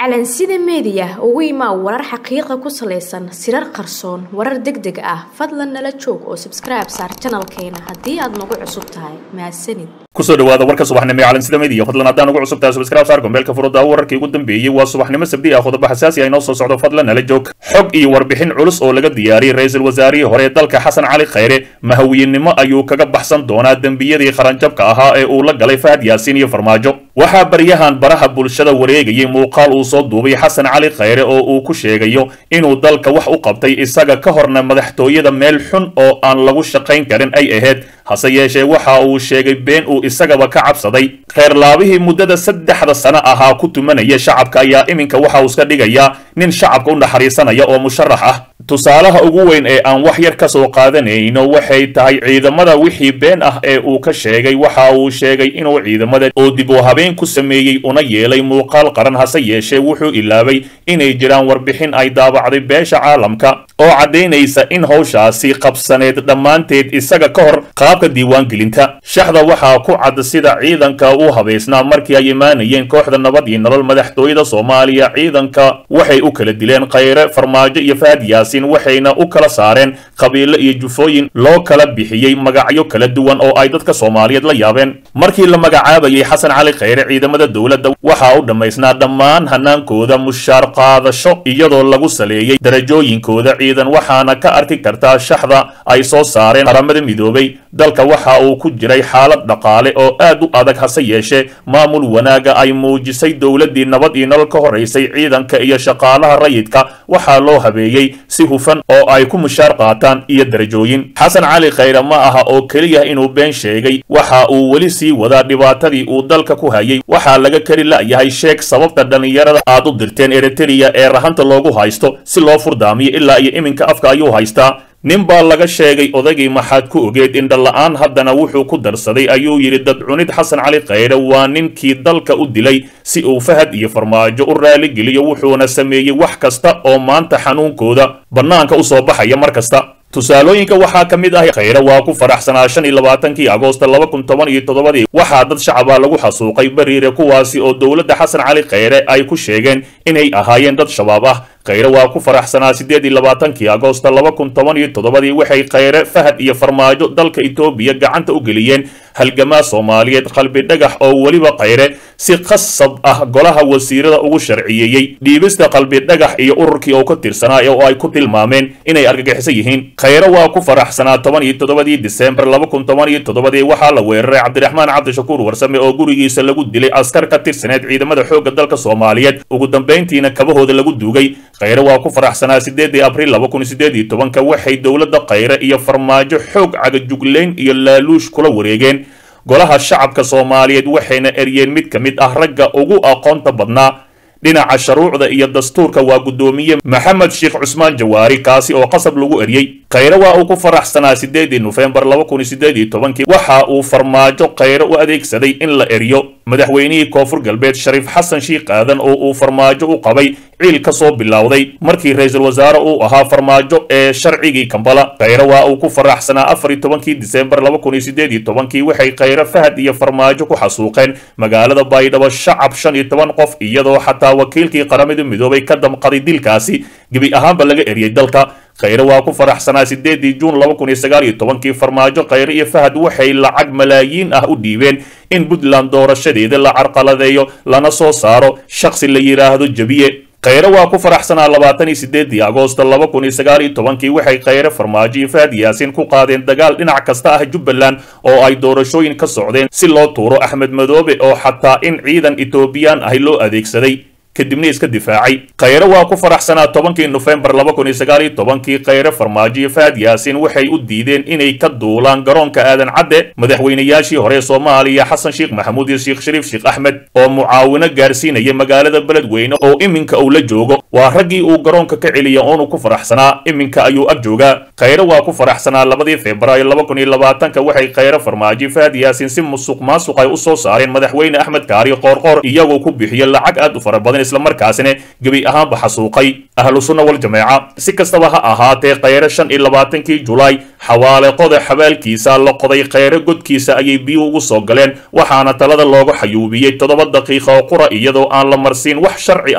calansida meediya ugu imaa warar xaqiiqa ku salaysan sirar qarsoon warar deg deg ah fadlan nala joog oo sabskribe saar janalkeena haddii aad nagu cusub tahay mahadsanid kusoo dhawaada warka subaxnimo ee calansida media fadlan haddaan ugu cusub tahay subscribe saar gombeelka furudda wararkii ugu dambeeyey waa subaxnimo sabdi ah qodobo xasaasi ah inoo soo socdo fadlan nala joog xog iyo warbixin culus oo laga diyaariyey ra-iisul wasaarihii hore ee dalka xasan cali khayre mahawiyenimo ayuu kaga baxsan doonaa dembiyadii qaranjabka ahaa ee uu la galay fahad yaasiin iyo farmaajo waxaa baryahan baraha bulshada wareegayay muuqaal uu soo duubay xasan cali khayre oo uu ku sheegayo inuu dalka wax u qabtay isaga ka horna madaxtooyada meel xun oo aan lagu shaqayn karin ay ahayd hase yeeshee waxa uu sheegay been uu isagaba ka cabsaday kheyrlaabihii muddada saddexda sano ahaa ku tumanaya shacabka ayaa iminka waxa uu iska dhigayaa nin shacabka u naxariisanaya oo musharax ah tusaalaha ugu weyn ee aan wax yar ka soo qaadanayno waxay tahay ciidamada wixii been ah ee uu ka sheegay waxa uu sheegay inuu ciidamada oo dib u habeen ku sameeyey una yeelay muuqaal qaran hase yeeshee wuxuu ilaabay inay jiraan warbixin ay daabacday beesha caalamka oo caddaynaysa in howshaasi qabsaneed dhammaanteed isaga ka hor qaabka diiwaangelinta shaxda waxaa ku cad sida ciidanka u habaysnaa markii ay imaanayeen kooxda nabad iyo nolol madaxtooyada soomaaliya ciidanka waxay u kala dileen khayre farmaajo iyo fahad yaasiin waxayna u kala saareen qabiilo iyo jufooyin loo kala bixiyey magacyo kala duwan oo ay dadka soomaaliyeed la yaabeen markii la magacaabayay xasan cali khayre ciidamada dowladda waxaa u dhammaysnaa dhammaan hanaankooda mushaar qaadasho iyadoo lagu saleeyey darajooyinkooda ciidan waxaana ka arki kartaa shaxda ay soo saareen qaramada midoobay dalka waxa uu ku jiray xaalad dhaqaale oo aad u adag hase yeeshee maamul wanaaga ay muujisay dowladdii nabad iyo nolol ka horaysay ciidanka iyo shaqaalaha rayidka waxaa loo habeeyey si hufan oo ay ku mushaar qaataan iyo darajooyin xasan cali khayre ma aha oo keliya inuu been sheegay waxa uu weli sii wadaa dhibaatadii uu dalka ku hayay waxaa laga keli la'yahay sheeg sababta dhallinyarada aad u dirteen eritreya ee rahanta loogu haysto si loo furdaamiyo ilaa iyo iminka afka ayuu haystaa nin baa laga sheegay odaygii maxaad ku ogeed indhala-aan haddana wuxuu ku darsaday ayuu yidhi dadcunid xasan cali khayre waa ninkii dalka u dilay si uu fahad iyo farmaajo u raaligeliyo wuxuuna sameeyey wax kasta oo maanta xanuunkooda bannaanka u soo baxaya mar kasta tusaalooyinka waxaa ka mid ah khayre waa ku faraxsanaa shan iyo labaatankii agoosta laba kun toban iyo toddobadii waxaa dad shacaba lagu xasuuqay bariire kuwaasi oo dowladda xasan cali khayre ay ku sheegeen inay ahaayeen dad shabaab ah khayre waa ku faraxsanaa siddeed iyo labaatankii agoosta laba kun toban iyo toddobadii waxay khayre fahad iyo farmaajo dalka etoobiya gacanta u geliyeen halgamaa soomaaliyeed qalbi dhagax oo weliba khayre si qasab ah golaha wasiirada ugu sharciyeeyey dhiibista qalbi dhagax iyo ururkii oo ka tirsanaa oo ay ku tilmaameen inay argagixisan yihiin khayre waa ku faraxsanaa toban iyo toddobadii disembar laba kun toban iyo toddobadii waxaa la weeraray cabdiraxmaan cabdishakuur warsame oo gurigiisa lagu dilay askar ka tirsaneed ciidamada xoogga dalka soomaaliyeed ugu dambayntiina kabahooda lagu duugay khayre waa ku faraxsanaa sideedii abriil laba kun sideed iyo tobanka waxay dowladda khayre iyo farmaajo xoog cagajuglayn iyo laaluush kula wareegeen golaha shacabka soomaaliyeed waxayna eryeen mid ka mid ah ragga ugu aqoonta badnaa dhinaca sharuucda iyo dastuurka waa guddoomiye maxamed sheekh cusmaan jawaari kaasi oo qasab lagu eryey khayre waa uu ku faraxsanaa sideedii nofembar laba kun sideed iyo tobankii waxa uu farmaajo khayre u adeegsaday in la eryo madaxweynihii koonfur galbeed shariif xasan shiikh aadan oo uu farmaajo u qabay ciil ka soo bilowday markii ra-iisul wasaare uu ahaa farmaajo ee sharcigii kambala khayre waa uu ku faraxsanaa afar iyo tobankii disembar laba kun iyo sideed iyo tobankii waxay khayre fahad iyo farmaajo ku xasuuqeen magaalada baydhabo shacab shan iyo toban qof iyadoo xataa wakiilkii qaramada midoobay ka damqaday dilkaasi gebi ahaanba laga eriyey dalka khayre waa ku faraxsanaa sideedii juun laba kun iyo sagaal iyo tobankii farmaajo khayre iyo fahad waxay lacag malaayiin ah u dhiibeen in puntland doorashadeeda la carqaladeeyo lana soo saaro shakhsi la yidhaahdo jebiye khayre waa ku faraxsanaa labaatan iyo sideedii agoosto laba kun iyo sagaal iyo tobankii waxay khayre farmaajo iyo fahad yaasiin ku qaadeen dagaal dhinac kasta ah jubbaland oo ay doorashooyin ka socdeen si loo tuuro axmed madoobe oo xataa in ciidan etoobiyaan ahi loo adeegsaday kadibna iska difaacay khayre waa ku faraxsanaa tobankii nofembar laba kun iyo sagaal iyo tobankii khayre farmaajo iyo fahad yaasiin waxay u diideen inay ka duulaan garoonka aadan cadde madaxweynayaashii hore soomaaliya xasan sheekh maxamuud iyo sheekh shariif sheekh axmed oo mucaawino gaarsiinaya magaalada beledweyne oo iminka uu la joogo waa raggii uu garoonka ka celiya oonu ku faraxsanaa iminka ayuu ag joogaa khayre waa ku faraxsanaa labadii febraayo laba kun iyo labaatanka waxay khayre farmaajo fahad yaasiin si musuq maasuq ay u soo saareen madaxweyne axmed kaari qoorqoor iyagoo ku bixiya lacag aad u fara badan islamarkaasina gebi ahaanba xasuuqay ahlu sunna wal jameeca si kastaba ha ahaatee khayre shan iyo labaatankii julaay xawaale qoda xabaalkiisa la qoday khayre godkiisa ayay biyo ugu soo galeen waxaana talada looga xayuubiyey toddoba daqiiqa oo qura iyadoo aan la marsiin wax sharci ah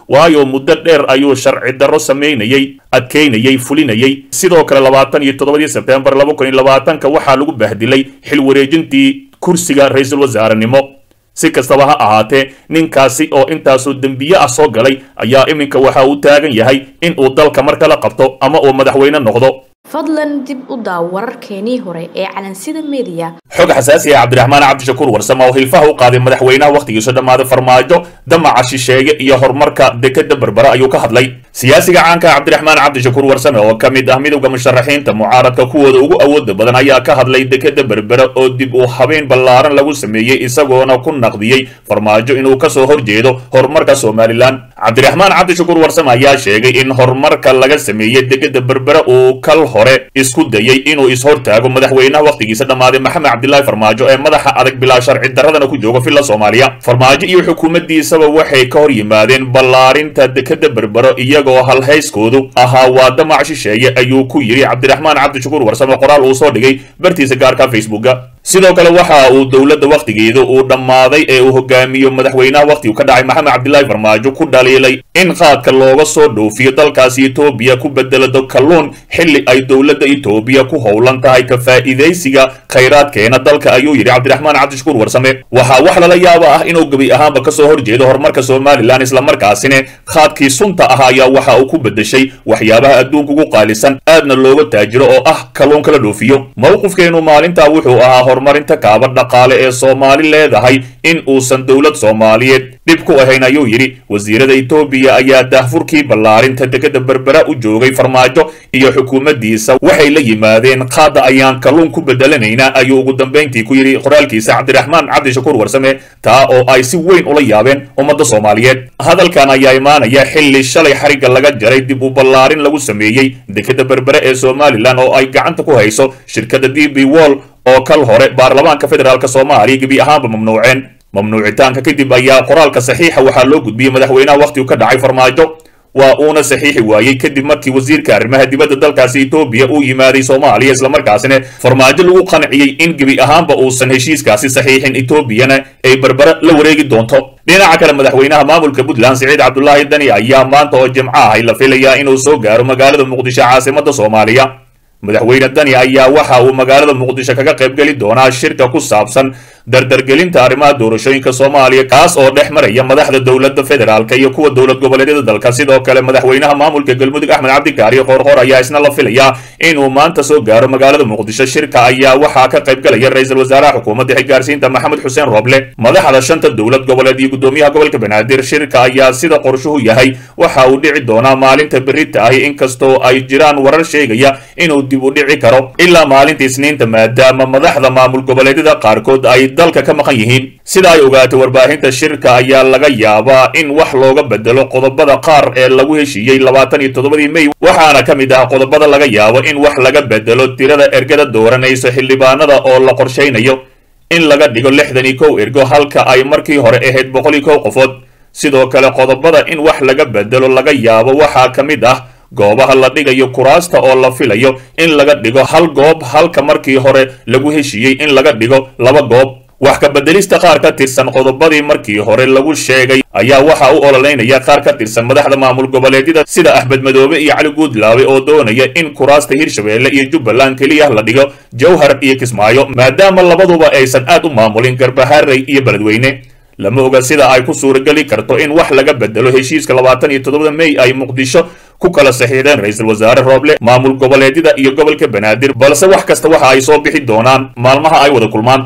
waayo muddo dheer ayuu sharci darro samaynayey adkaynayey fulinayey sidoo kale labaatan iyo toddobadii sebtembar laba kun iyo labaatanka waxaa lagu bahdilay xil wareejintii kursiga ra-iisul wasaarenimo si kastaba ha ahaatee ninkaasi oo intaasoo dembiye ah soo galay ayaa iminka waxa uu taagan yahay in uu dalka mar kala qabto ama uu madaxweyne noqdo fadlan dib u daaw wararkeenii hore ee calansida meediya xog xasaasi ah cabdiraxmaan cabdishakuur warsame oo hilfaha u qaaday madaxweynaha wakhtigiisu dhammaaday farmaajo damaca shisheeye iyo horumarka dekeda berbera ayuu ka hadlay siyaasiga caanka cabdiraxmaan cabdishakuur warsame oo ka mid ah midowda musharaxiinta mucaaradka kuwooda ugu awooda badan ayaa ka hadlay dekeda berbera oo dib u habeen ballaaran lagu sameeyey isagoona ku naqdiyey farmaajo inuu kasoo horjeedo horumarka somalilan cabdiraxmaan cabdishakuur warsame ayaa sheegay in horumarka laga sameeyey dekeda berbera uu kal hore isku dayey inuu ishortaago madaxweynaha wakhtigiisa dhammaaday maxamed cabdilaahi farmaajo ee madaxa adag bilaa sharci daradana ku jooga villa soomaaliya farmaajo iyo xukuumaddiisaba waxay ka hor yimaadeen ballaarinta dekeda berbero iyagoo halhayskoodu ahaa waa damac shisheeye ayuu ku yidhi cabdiraxmaan cabdishakuur warsame qoraal uu soo dhigay bartiisa gaarka facebooka sidoo kale waxa uu dowladda wakhtigeeda uu dhammaaday ee uu hogaamiyo madaxweynaha wakhtigu ka dhacay maxamed cabdilaahi farmaajo ku dhaliilay in qaadka looga soo dhoofiyo dalkaasi etoobiya ku bedelado kalluun xilli ay dowladda etoobiya ku howlan tahay ka faa'iidaysiga khayraadkeena dalka ayuu yidhi cabdiraxmaan cabdishakuur warsame waxaa wax lala yaaba ah inuu gebi ahaanba kasoo horjeedo horumarka somalilan islamarkaasina khaadkii sunta ah ayaa waxa uu ku bedeshay waxyaabaha adduunka ugu qaalisan aadna looga taajiro oo ah kalluun kala dhoofiyo mowqifkeenu maalintaa wuxuu ahaa horumarinta kaaba dhaqaale ee soomaali leedahay in uusan dowlad soomaaliyeed dhib ku ahayn ayuu yidhi wasiirada etoobiya ayaa daahfurkii ballaarinta dekeda berbera u joogay farmaajo iyo xukuumaddiisa waxay la yimaadeen qaada ayaan kalluun ku bedelanaynaa ayuu ugu dambayntii ku yidhi qoraalkiisa cabdiraxmaan cabdishakuur warsame taa oo ay si weyn ula yaabeen ummadda soomaaliyeed hadalkan ayaa imaanaya xilli shalay xarigga laga jaray dib u ballaarin lagu sameeyey dekeda berbere ee somalilan oo ay gacanta ku hayso shirkadda d b wall oo kal hore baarlamaanka federaalk soomaaliya gebi ahaanba mamnuuceen mamnuucitaanka kadib ayaa qoraalka saxiixa waxaa loo gudbiyey madaxweynaha wakhtigu ka dhacay farmaajo waa uuna saxiixi waayey kadib markii wasiirka arrimaha dibadda dalkaasi etoobiya uu yimaaday soomaaliya islamarkaasina farmaajo lagu qanciyey in gebi ahaanba uusan heshiiskaasi saxiixin etoobiyana ay berbera la wareegi doonto dhinaca kale madaxweynaha maamulka puntland siciid cabdulaahi dani ayaa maanta oo jimco ahay la filayaa inuu soo gaaro magaalada muqdisho caasimadda soomaaliya madaxweyne dani ayaa waxa uu magaalada muqdisho kaga qaybgeli doonaa shirka ku saabsan dardargelinta arrimaha doorashooyinka soomaaliya kaas oo dhex maraya madaxda dowladda federaalk iyo kuwa dowlad goboleedyada dalka sidoo kale madaxweynaha maamulka galmudug axmed cabdikaariyo qoorqoor ayaa isna la filayaa inuu maanta soo gaaro magaalada muqdisho shirka ayaa waxaa ka qaybgalaya ra-iisul wasaaraha xukuumadda xilgaarsiinta maxamed xuseen rooble madaxda shanta dowlad goboleed iyo gudoomiyaha gobolka banaadir shirka ayaa sida qorshuhu yahay waxa uu dhici doonaa maalinta berita ahi inkastoo ay jiraan warar sheegaya inuu dib u dhici karo ilaa maalinta isniinta maadaama madaxda maamul goboleedyada qaarkood ay dalka ka maqan yihiin sida ay ogaatay warbaahinta shirka ayaa laga yaabaa in wax looga bedelo qodobada qaar ee lagu heshiiyey labaatan iyo toddobadii mey waxaana ka mid ah qodobada laga yaabo in wax laga bedelo tirada ergada dooranayso xildhibaanada oo la qorshaynayo in laga dhigo lixdan iyo kow ergo halka ay markii hore ahayd boqol iyo kow qofood sidoo kale qodobada in wax laga bedelo laga yaabo waxaa ka mid ah goobaha la dhigayo kuraasta oo la filayo in laga dhigo hal goob halka markii hore lagu heshiiyey in laga dhigo laba goob wax ka bedelista qaar ka tirsan qodobadii markii hore lagu sheegay ayaa waxa u ololeynaya qaar ka tirsan madaxda maamul goboleedyada sida axmed madoobe iyo cali guudlaawe oo doonaya in kuraasta hirshabeelle iyo jubbaland keliya la dhigo jowhar iyo kismaayo maadaama labaduba aysan aad u maamulin garbaharey iyo beledweyne lama oga sida ay ku suurageli karto in wax laga bedelo heshiiska labaatan iyo toddobada mey ay muqdisho ku kala saxiixdeen ra-iisul wasaare rooble maamul goboleedyada iyo gobolka banaadir balse wax kasta waxa ay soo bixi doonaan maalmaha ay wada kulmaan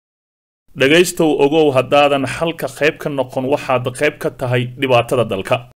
dhegaystow ogow haddaadan xalka qayb ka noqon waxaad qayb ka tahay dhibaatada dalka